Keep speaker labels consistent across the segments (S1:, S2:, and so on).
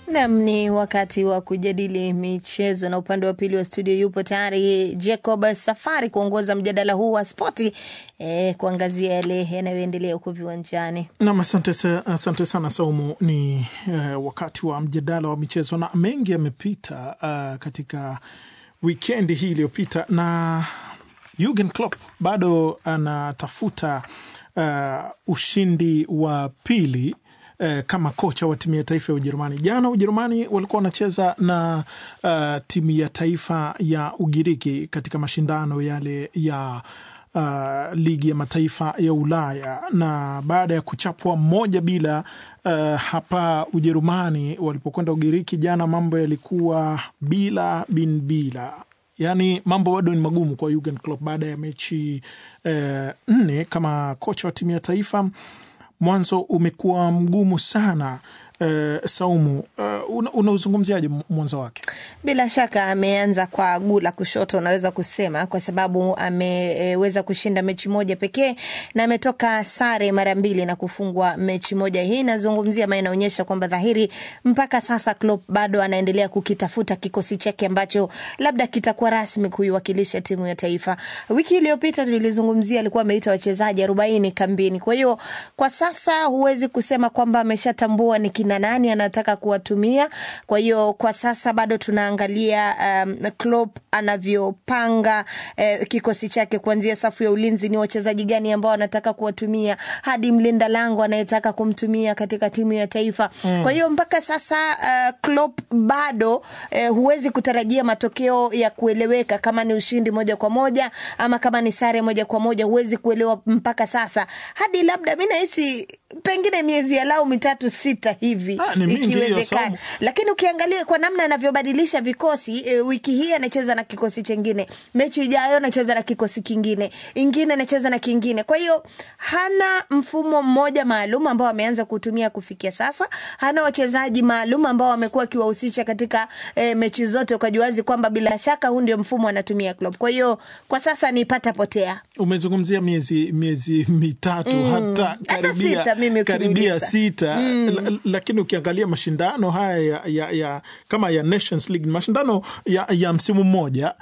S1: Nam, ni wakati wa kujadili michezo, na upande wa pili wa studio yupo tayari Jacob Safari kuongoza mjadala huu wa spoti eh, kuangazia yale yanayoendelea huko viwanjani.
S2: Nam, asante, sa- asante sana Saumu. Ni eh, wakati wa mjadala wa michezo na mengi yamepita uh, katika wikendi hii iliyopita, na Jurgen Klopp bado anatafuta uh, ushindi wa pili eh, kama kocha wa timu ya taifa ya Ujerumani. Jana Ujerumani walikuwa wanacheza na uh, timu ya taifa ya Ugiriki katika mashindano yale ya uh, ligi ya mataifa ya Ulaya, na baada ya kuchapwa moja bila uh, hapa Ujerumani walipokwenda Ugiriki jana, mambo yalikuwa bila bin bila Yaani mambo bado ni magumu kwa Jurgen Klopp baada ya mechi eh, nne kama kocha wa timu ya taifa. Mwanzo umekuwa mgumu sana eh, Saumu, eh, una- unauzungumziaje mwanzo wake?
S1: Bila shaka ameanza kwa guu la kushoto, unaweza kusema, kwa sababu ameweza kushinda mechi moja pekee na ametoka sare mara mbili na kufungwa mechi moja. Hii inazungumzia ama inaonyesha kwamba dhahiri mpaka sasa Klopp bado anaendelea kukitafuta kikosi chake ambacho labda kitakuwa rasmi kuiwakilisha timu ya taifa. Wiki iliyopita tulizungumzia, alikuwa ameita wachezaji arobaini kambini. Kwa hiyo kwa sasa huwezi kusema kwamba ameshatambua ni kina nani anataka kuwatumia. Kwa hiyo kwa sasa bado tunaangalia um, Klopp anavyopanga eh, kikosi chake kuanzia safu ya ulinzi, ni wachezaji gani ambao anataka kuwatumia hadi mlinda lango anayetaka kumtumia katika timu ya taifa mm. Kwa hiyo mpaka sasa uh, Klopp bado eh, huwezi kutarajia matokeo ya kueleweka kama ni ushindi moja kwa moja ama kama ni sare moja kwa moja, huwezi kuelewa mpaka sasa, hadi labda mi nahisi pengine miezi alau mitatu sita hivi
S2: Ah, ni mingi hiyo,
S1: ikiwezekana
S2: Saumu.
S1: lakini ukiangalia kwa namna anavyobadilisha vikosi e, wiki hii anacheza na kikosi chengine, mechi ijayo anacheza na kikosi kingine, ingine anacheza na kingine. Kwa hiyo hana mfumo mmoja maalum ambao ameanza kutumia kufikia sasa. Hana wachezaji maalum ambao amekuwa akiwahusisha katika e, mechi zote, ukajuazi kwamba bila shaka huu ndio mfumo anatumia Klopp. Kwa hiyo kwa sasa ni pata potea.
S2: Umezungumzia miezi miezi mitatu hata
S1: Hata
S2: karibia,
S1: sita mimi
S2: karibia
S1: ukiniuliza.
S2: sita la, lakini ukiangalia mashindano haya ya, ya, ya kama ya Nations League mashindano ya, ya msimu mmoja,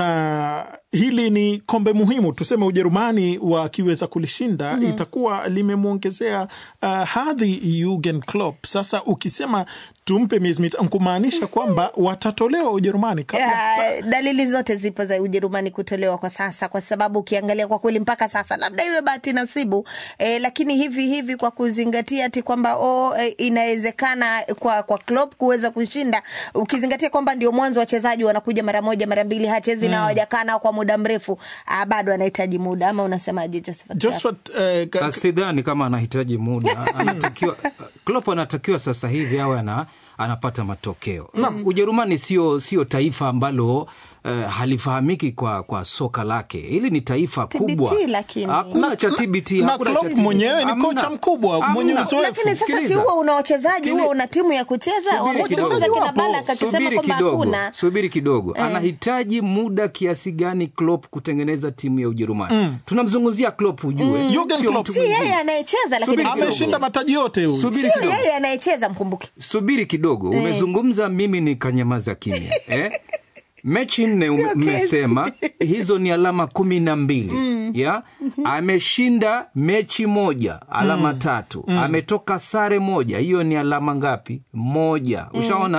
S2: na hili ni kombe muhimu tuseme, Ujerumani wakiweza kulishinda itakuwa limemwongezea uh, hadhi Jurgen Klopp. Sasa ukisema tumpe miezi mitatu kumaanisha kwamba watatolewa Ujerumani kabla
S1: Ya, dalili zote zipo za Ujerumani kutolewa kwa sasa, kwa sababu ukiangalia kwa kweli mpaka sasa labda iwe bahati nasibu eh, lakini hivi hivi kwa kuzingatia ati kwamba oh, eh, inawezekana kwa kwa Klopp kuweza kushinda, ukizingatia kwamba ndio mwanzo wachezaji wanakuja mara moja mara mbili, hachezi na hawajakaa nao kwa muda mrefu, ah, bado anahitaji muda, ama unasemaje Josephat?
S2: Josphat, eh, ka-
S3: Sidhani kama anahitaji muda, anatakiwa Klopp anatakiwa sasa hivi awe ana, anapata matokeo. Ujerumani sio sio taifa ambalo eh, halifahamiki kwa, kwa soka lake. Hili ni taifa
S1: TBT
S3: kubwa,
S1: lakini.
S3: hakuna cha TBT,
S2: na
S3: hakuna cha
S2: Klopp
S3: TBT.
S2: mwenyewe ni
S3: Hamna.
S2: kocha mkubwa, mwenye
S3: Hamna.
S2: uzoefu.
S1: lakini sasa si
S3: Sikiliza.
S1: huwa una wachezaji
S3: Sikili-
S1: huwa una timu ya kucheza
S3: Subiri
S1: wamecheza
S3: kidogo.
S1: kina
S2: Wapo.
S1: Balak akisema
S3: Subiri
S1: kwamba
S3: kidogo,
S1: hakuna
S3: subiri kidogo. Anahitaji muda kiasi gani Klopp kutengeneza timu ya Ujerumani? Tunamzungumzia Klopp, ujue
S2: Jurgen
S3: Sio
S2: Klopp.
S3: mtu
S1: si
S3: mwingine.
S1: yeye anayecheza lakini
S3: Subiri kidogo.
S2: ameshinda mataji yote huyu.
S3: Subiri
S1: sio
S3: kidogo.
S1: yeye anayecheza mkumbuke
S3: subiri kidogo umezungumza mimi nikanyamaza kimya eh? mechi nne ume-
S1: Sio
S3: mmesema hizo ni alama kumi na mbili ya ameshinda mechi moja alama tatu ametoka sare moja hiyo ni alama ngapi moja ushaona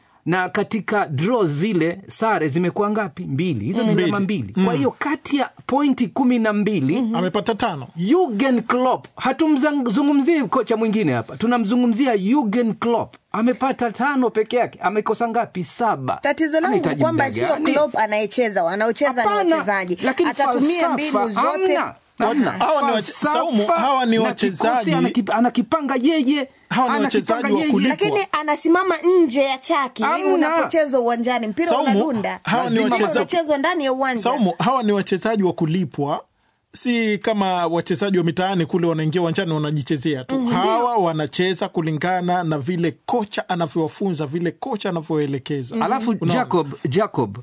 S3: na katika draw zile sare zimekuwa ngapi mbili hizo ni alama mbili kwa hiyo kati ya pointi kumi na mbili
S2: amepata tano.
S3: Jurgen Klopp, hatumzungumzii kocha mwingine hapa, tunamzungumzia Jurgen Klopp. Amepata tano peke yake, amekosa ngapi? Saba.
S1: tatizo langu
S3: Anahitaji
S1: kwamba
S3: muda
S1: sio
S3: gani?
S1: Klopp anayecheza wanaocheza ni
S3: Hapana,
S1: wachezaji
S3: lakini
S1: atatumia
S3: falsafa
S1: mbinu zote
S3: hamna. Hamna.
S2: Hawa ni wache-
S3: Falsafa
S2: Saumu, hawa ni
S3: na
S2: wachezaji-
S3: kikosi anaki- anakipanga yeye,
S2: Hawa ni
S3: anakipanga
S2: wachezaji wa
S3: yeye.
S2: kulipwa.
S1: lakini anasimama nje ya chaki
S3: Hamna.
S1: unapochezwa uwanjani mpira
S2: Saumu,
S1: unadunda
S2: hawa ni
S1: Lazima
S2: wachezaji-
S1: unachezwa ndani ya uwanja
S2: Saumu, hawa ni wachezaji wa kulipwa, si kama wachezaji wa mitaani kule wanaingia uwanjani wanajichezea tu. Hawa wanacheza kulingana na vile kocha anavyowafunza, vile kocha anavyoelekeza.
S3: Alafu
S2: Unaona?
S3: Jacob, Jacob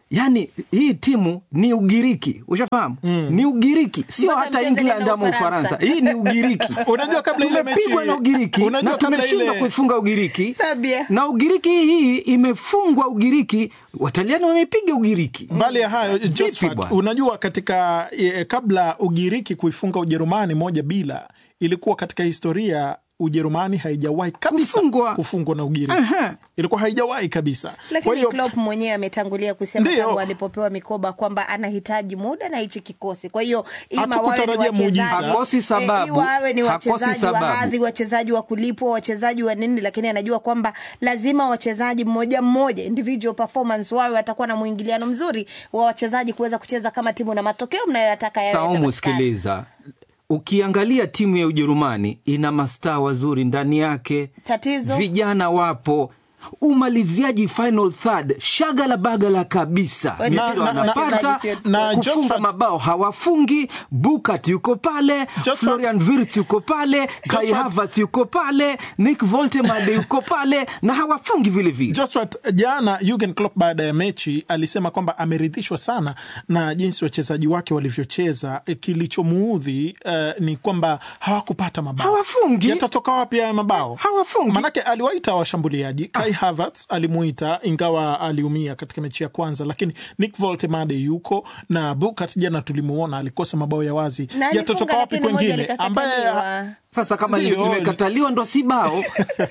S3: yani hii timu ni Ugiriki, ushafahamu ni Ugiriki, sio
S1: Mpaka
S3: hata
S1: mcheze
S3: England
S1: na
S3: ama
S1: Ufaransa.
S3: Ufaransa. Hii ni Ugiriki.
S2: Unajua kabla ile mechi
S3: tumepigwa na Ugiriki
S2: unajua
S3: na
S2: kabla
S3: tumeshindwa
S2: ile
S3: kuifunga Ugiriki
S1: Sabia.
S3: na Ugiriki hii imefungwa Ugiriki, Wataliani wamepiga Ugiriki.
S2: mbali ya hayo
S3: Vipi
S2: Josephat,
S3: bwana?
S2: unajua katika e, kabla Ugiriki kuifunga Ujerumani moja bila, ilikuwa katika historia Ujerumani haijawahi kabisa
S3: Kufungwa.
S2: kufungwa na Ugiriki.
S3: Aha.
S2: Ilikuwa haijawahi kabisa. Kwa
S1: lakini
S2: hiyo
S1: Klopp mwenyewe ametangulia kusema
S2: Ndiyo.
S1: tangu alipopewa mikoba kwamba anahitaji muda na hichi kikosi. Kwa hiyo ima
S2: Hatukutarajia
S1: wawe ni
S2: muujiza.
S1: wachezaji
S3: Hakosi sababu.
S1: eh, iwa wawe ni
S3: Hakosi
S1: wachezaji wa
S3: sababu.
S1: hadhi, wachezaji wa kulipwa, wachezaji wa nini, lakini anajua kwamba lazima wachezaji mmoja mmoja, individual performance, wawe watakuwa na mwingiliano mzuri wa wachezaji kuweza kucheza kama timu na matokeo mnayoyataka yawe
S3: Saumu,
S1: yatapatikana.
S3: sikiliza, ukiangalia timu ya Ujerumani ina mastaa wazuri ndani yake,
S1: Tatizo?
S3: vijana wapo umaliziaji final third shagala bagala kabisa
S1: Na-
S3: mipira
S2: na- na-
S3: wanapata
S1: na-
S2: na
S3: kufunga
S2: Josephat-
S3: mabao hawafungi bukat yuko pale
S2: Josephat-
S3: florian virt yuko pale kai
S2: Josephat-
S3: havert yuko pale nick voltemade yuko pale na hawafungi vile vile
S2: Josphat, jana Jurgen Klopp baada ya mechi alisema kwamba ameridhishwa sana na jinsi wachezaji wake walivyocheza. E, Kilichomuudhi eh, ni kwamba hawakupata mabao.
S3: Hawafungi.
S2: Yatatoka wapi haya mabao?
S3: Hawafungi.
S2: Manake aliwaita washambuliaji. Kai Havertz alimuita ingawa aliumia katika mechi ya kwanza, lakini Nick Voltemade yuko na Bukat, jana tulimuona alikosa mabao ya wazi.
S1: Na alifunga,
S2: Yatatoka wapi
S1: lakini moja
S2: kwengine ambaye
S1: likakataliwa.
S3: sasa kama
S2: Ndio.
S3: limekataliwa ndo si bao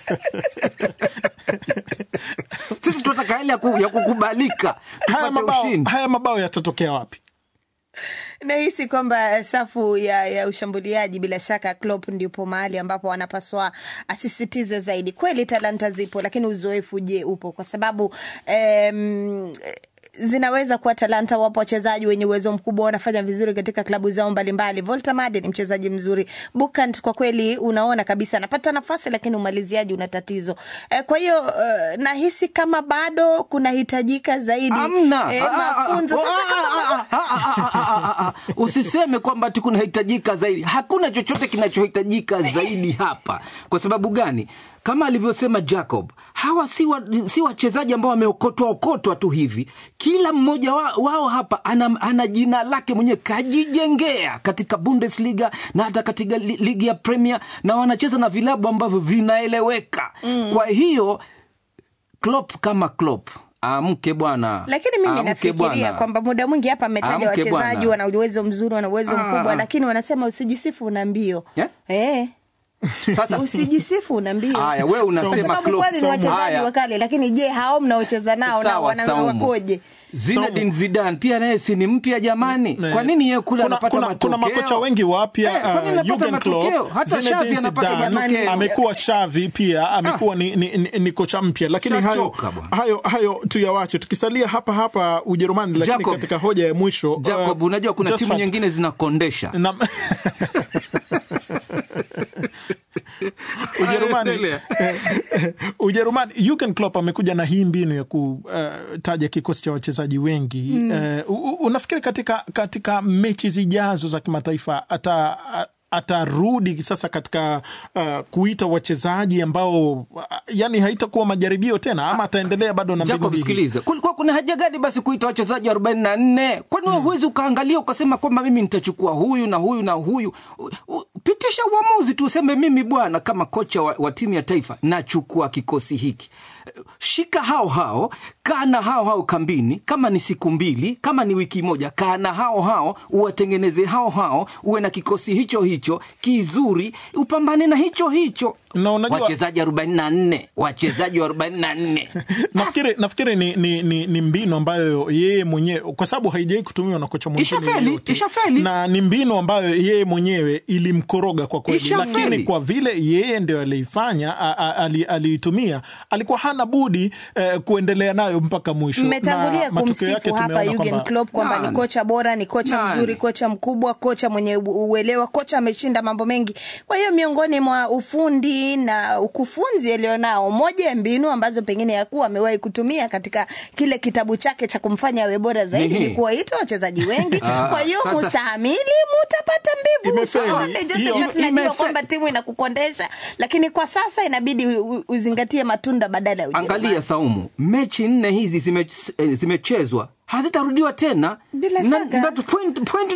S3: sisi tunataka hali ya ku- ya kukubalika
S2: haya
S3: tupate
S2: mabao,
S3: ushindi
S2: haya mabao yatatokea wapi?
S1: nahisi kwamba safu ya, ya ushambuliaji bila shaka Klopp ndipo mahali ambapo anapaswa asisitize zaidi. Kweli talanta zipo, lakini uzoefu je, upo? Kwa sababu em, zinaweza kuwa talanta. Wapo wachezaji wenye uwezo mkubwa wanafanya vizuri katika klabu zao mbalimbali. Voltamade ni mchezaji mzuri. Bukant kwa kweli unaona kabisa anapata nafasi, lakini umaliziaji una tatizo. Eh, kwa hiyo eh, nahisi kama bado kunahitajika zaidi
S3: Amna.
S1: eh,
S3: Ah, ah, ah,
S1: mafunzo. Sasa
S3: ah,
S1: kama
S3: ah, ah, ah, ah, ah, ah, ah. usiseme kwamba ti kunahitajika zaidi hakuna chochote kinachohitajika zaidi hapa kwa sababu gani kama alivyosema jacob hawa si wa- si wachezaji ambao wameokotwa okotwa tu hivi kila mmoja wa, wao hapa ana, ana jina lake mwenyewe kajijengea katika bundesliga na hata katika li, ligi ya premier na wanacheza na vilabu ambavyo vinaeleweka mm. kwa hiyo Klopp kama Klopp amke bwana,
S1: lakini mimi
S3: Amke
S1: nafikiria
S3: bwana.
S1: kwamba muda mwingi hapa ametaja
S3: Amke
S1: wachezaji
S3: bwana.
S1: wana uwezo mzuri, wana uwezo
S3: Ah,
S1: mkubwa,
S3: ah.
S1: lakini wanasema usijisifu una mbio
S3: Eh?
S1: eh.
S3: Sasa
S1: usijisifu una mbio
S3: Haya, wewe
S1: kwa
S3: unasema
S1: sababu
S3: Klopp.
S1: kweli ni
S3: Somo.
S1: wachezaji
S3: Haya.
S1: wakali, lakini je, hao mnaocheza nao na
S3: sawa,
S1: wana
S3: Saumu.
S1: wakoje?
S3: Zinedine Zidane pia naye si ni mpya jamani?
S2: Eh,
S3: Kwa nini yeye kule
S2: kuna,
S3: anapata
S2: kuna,
S3: matokeo?
S2: kuna makocha wengi wapya
S3: Eh, kwa nini
S2: uh,
S3: anapata
S2: Jurgen
S3: matokeo?
S2: Klopp,
S3: Hata
S2: Zinedine
S3: Xavi anapata
S2: Zidane,
S3: matokeo.
S2: amekuwa Xavi pia amekuwa ni, ni, ni, ni kocha mpya, lakini hayo,
S3: Shachoka bwana.
S2: hayo, hayo tuyawache. Tukisalia hapa hapa Ujerumani, lakini
S3: Jacob.
S2: katika hoja ya mwisho
S3: Jacob,
S2: uh,
S3: unajua kuna timu
S2: Josephat,
S3: nyingine zinakondesha
S2: na- Ujerumani,
S3: Endelea.
S2: Ujerumani, Jurgen Klopp amekuja na hii mbinu ya kutaja kikosi cha wachezaji wengi mm. Uh, unafikiri katika, katika mechi zijazo za kimataifa ata atarudi sasa katika uh, kuita wachezaji ambao uh, yani haitakuwa majaribio tena ama ataendelea bado na mbinu
S3: Jacob,
S2: mbili?
S3: sikiliza, kulikuwa kuna haja gani basi kuita wachezaji 44? Kwani wewe huwezi ukaangalia ukasema kwamba mimi nitachukua huyu na huyu na huyu? U- u- Pitisha uamuzi tu, useme mimi bwana, kama kocha wa, wa timu ya taifa nachukua kikosi hiki. Shika hao hao, kaa na hao hao kambini, kama ni siku mbili, kama ni wiki moja, kaa na hao hao, uwatengeneze hao hao, uwe na kikosi hicho hicho kizuri, upambane na hicho hicho.
S2: Na unajua-
S3: wachezaji 44 wachezaji wa 44
S2: nafikiri nafikiri ni, ni, ni, ni mbinu ambayo yeye mwenyewe kwa sababu haijawai kutumiwa na kocha mwingine
S3: Ishafeli,
S2: yeyote.
S3: ishafeli.
S2: na ni mbinu ambayo yeye mwenyewe ilimkoroga kwa kweli,
S3: Ishafeli.
S2: lakini kwa vile yeye ndio aliifanya a- a- ali- aliitumia, alikuwa hana budi eh, kuendelea nayo mpaka mwisho.
S1: Mmetangulia
S2: Na matokeo yake
S1: kumsifu hapa
S2: tumeona
S1: Jurgen
S2: kwamba-
S1: Klopp kwamba ni
S3: Nani?
S1: kocha bora, ni kocha
S3: Nani?
S1: mzuri, kocha mkubwa, kocha mwenye u- uelewa, kocha ameshinda mambo mengi. Kwa hiyo miongoni mwa ufundi na ukufunzi alionao, moja ya mbinu ambazo pengine yakuwa amewahi kutumia katika kile kitabu chake cha kumfanya awe bora zaidi
S3: Nini?
S1: ni kuwaita wachezaji wengi.
S3: Ah,
S1: Kwa hiyo
S3: sasa-
S1: mustahimili, mutapata mbivu.
S2: Imefeli.
S1: Usione, Joseph,
S2: Hiyo-
S1: tunajua
S3: imefe-
S1: kwamba timu inakukondesha, lakini kwa sasa inabidi u- u- uzingatie matunda badala ya Ujerumani.
S3: angalia saumu mechi nne hizi zime- eh, zimechezwa hazitarudiwa tena
S1: Bila
S3: Na-
S1: shaka.
S3: that point, point